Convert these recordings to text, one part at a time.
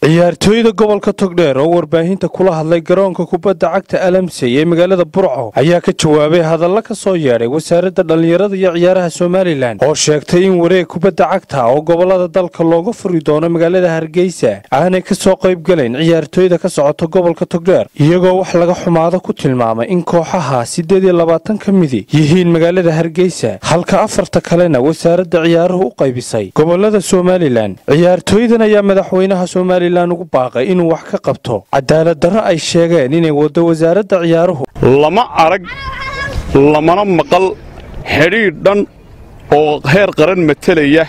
ciyaartooyda gobolka togdheer oo warbaahinta kula hadlay garoonka kubadda cagta alamsey ee magaalada burco ayaa ka jawaabay hadalla ka soo yeedhay wasaaradda dhallinyarada iyo ciyaaraha somalilan oo sheegtay in wareeg kubadda cagta oo gobolada dalka looga furi doono magaalada hargeysa aanay ka soo qaybgalayn ciyaartooyda ka socota gobolka togdheer iyagoo wax laga xumaado ku tilmaamay in kooxaha siddeed iyo labaatan ka midi yihiin magaalada hargeysa halka afarta kalena wasaaradda ciyaaruhu u qaybisay gobolada somalilan ciyaartooydan ayaa madaxweynaha somalilan ugu baaqay inuu wax ka qabto cadaalad darro ay sheegeen inay waddo wasaaradda ciyaaruhu lama arag lamana maqal xidhiidh dhan oo heer qaran matelaya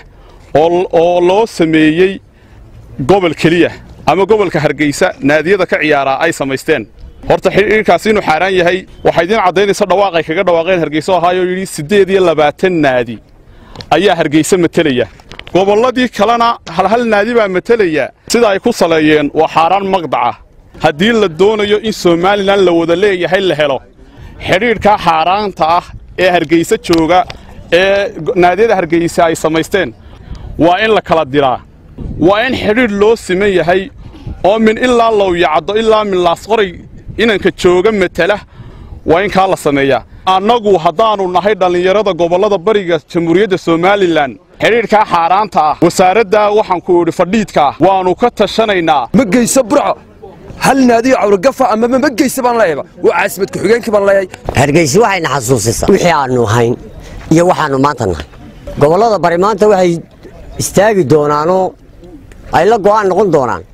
oo loo sameeyey gobol keliya ama gobolka hargeysa naadiyada ka ciyaaraa ay samaysteen horta xidhiidhkaasi inuu xaaraan yahay waxaa idiin caddaynaysa dhawaaqay kaga dhawaaqeen hargeyso ahaayoo yidhi siddeed iyo labaatan naadi ayaa hargeysa matelaya gobolladii kalena halhal naadi baa matelaya sida ay ku saleeyeen waa xaaraan maqdaca haddii la doonayo in somalilan la wada leeyahay la helo xidhiidhkaa xaaraanta ah ee hargeysa jooga ee naadiyada hargeysa ay samaysteen waa in la kala diraa waa in xidhiidh loo siman yahay oo min ilaa lowyacaddo ilaa min laasqoray inanka jooga matela waa in kaa la sameeyaa annagu haddaannu nahay dhallinyarada gobollada bariga jamhuuriyadda somalilan xidhiidhkaa xaaraanta ah wasaaraddaa waxaan ku idhi fadhiidkaa waannu ka tashanaynaa ma geyso burco hal naadiyo cawragafa amaba ma geysa baan leeyaba waa caasimad ku-xigeenkii baan leeyahay hargeysi waxayna xasuusisaa wixii aannu hayn iyo waxaannu maanta nahay gobollada bari maanta waxay istaagi doonaanoo ay la go'aan noqon doonaan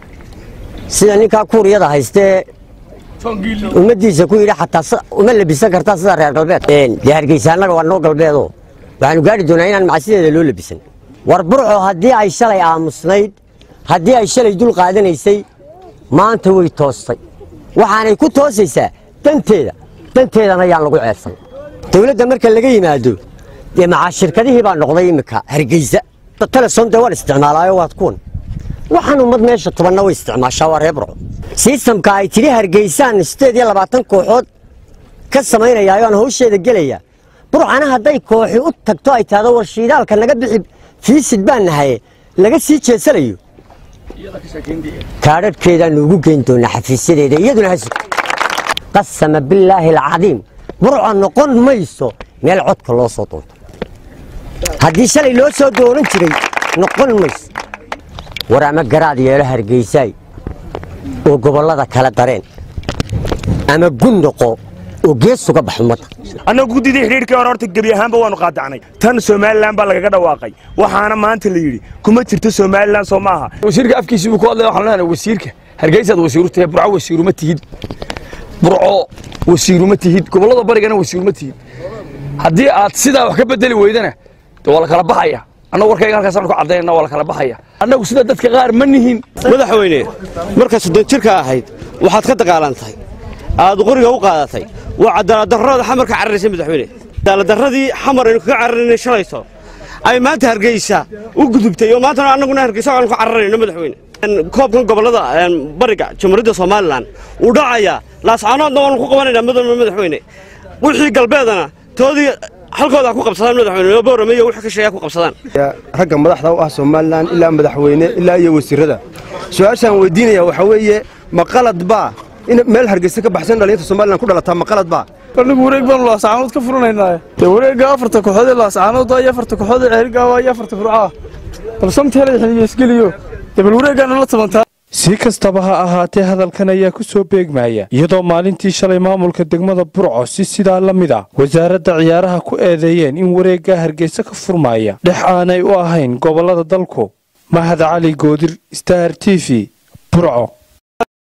sida ninkaa kuuriyada haystee ummaddiisa ku yidhi xataa uma labisan kartaa sida reer galbeed dee hargeysa annaga waa noo galbeedoo waxaanu gaadhi doonaa inaan macsideeda loo labisan war burco haddii ay shalay aamusnayd haddii ay shalay dul qaadanaysay maanta way toostay waxaanay ku toosaysaa danteeda danteedana yaan lagu ceebsan dawladda marka laga yimaado dee macaa shirkadihii baa noqday iminka hargeysa telesom dee waan isticmaalaayo waad kuwan waxaan ummad meesha tobanna way isticmaashaa waa ree burco sistamka ay tidhi hargeysaan siddeed iyo labaatan kooxood ka samaynayaayo aan hawsheeda gelaya burcana hadday kooxi u tagto ay tahdo war shiidaalka naga bixi fiisid baan nahaye laga sii jeesanayo kaadhadhkeedaannu ugu geyn doonaa xafiisyadeeda iyaduna has qasama billaahi alcadiim burca noqon mayso meel codka loo soo doonto haddii shalay loo soo doonan jiray noqon mayso war ama garaad yeelo hargeysaay oo gobollada kala dareen ama gun noqo oo gees uga bax ummadda annagu guddidii xidhiidhkii hore horta gebi ahaanba waannu qaadacnay tan somalilan baa lagaga dhawaaqay waxaana maanta la yidhi kuma jirto somalilan soo maaha wasiirka afkiisii buu ku hadlaya waxaan leenahay wasiirka hargeysaad wasiiru tahay burco wasiiruma tihid burco wasiiruma tihid gobollada barigana wasiiruma tihid haddii aad sidaa wax ka bedeli weydana dee waa la kala baxaya annagu warkayga halkaasaan ku caddaynana waa la kala baxaya annagu sida dadka qaar ma nihin madaxweyne markaa soddon jirka ahayd waxaad ka dagaalantahay aad qoriga u qaadatay waa cadaaladdarrada xamar ka cararaysay madaxweyne cadaaladdarradii xamar aynu kaga cararaynay shalayso ay maanta hargeysa u gudubtay oo maantana annaguna hargeysa aanu ka cararayno madaxweyne koobkan gobollada bariga jamhuuriyadda somalilan uu dhacayaa laascaanoodna waanu ku qabanaynaa mudane madaxweyne wixii galbeedana toodii halkooda ku qabsadaan madaxweyne boorame iyo wixii ka sheeya ku qabsadaan ragga madaxda u ah somalilan ilaa madaxweyne ilaa iyo wasiirada su-aashaan weydiinaya waxaa weeye ma qalad baa in meel hargeysa ka baxsan dhalinyarta somalilan ku dhalataa ma qalad baa anigu wareeg baanu laascaanood ka furanaynaa dee wareegga afarta kooxood ee laascaanood iyo afarta kooxood ee ceerigaaba iyo afarta furcaa bal samteela xiliyeesgeliyo dee bal wareeggaana la tabantaa si kastaba ha ahaatee hadalkan ayaa ku soo beegmaya iyadoo maalintii shalay maamulka degmada burco si sidaa la mid a wasaaradda ciyaaraha ku eedeeyeen in wareeggaa hargeysa ka furmaaya dhex aanay u ahayn gobollada dalku mahad cali goodir star t v burco